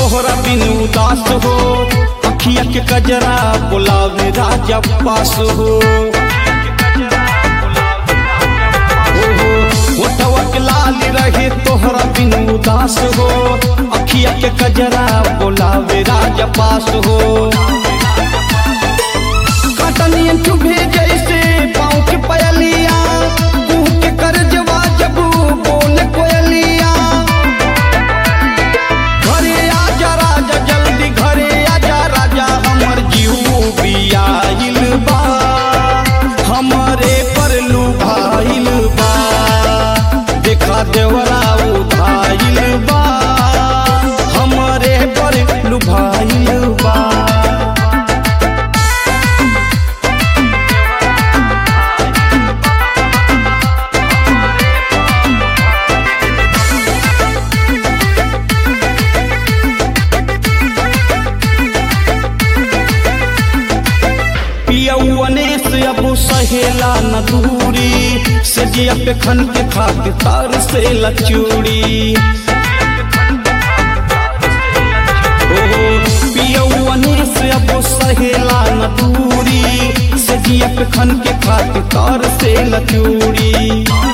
तोहरा बिन उदास हो अखिया के कजरा बुलावे राजा पास हो ओहो, ओठवा के लाल रहे तोहरा बिन उदास हो अखिया के कजरा बुलावे राजा पास हो कटनियन चुभे जैसे पाँव के पयलिया कुह के करजवा जब बोले कोयलिया घरे आजा राजा जल्दी घरे आजा राजा हमर जीव बियाइल बा हमरे पर लुभाइल बा देखा देवरा उधाइल बा हमरे पर लुभाइल बा पियौने से अब सहेला न दूरी से जिया पे खन के खाके तार से लचूड़ी ओ पियौने से अब सहेला न दूरी से जिया पे खन के खाके तार से लचूड़ी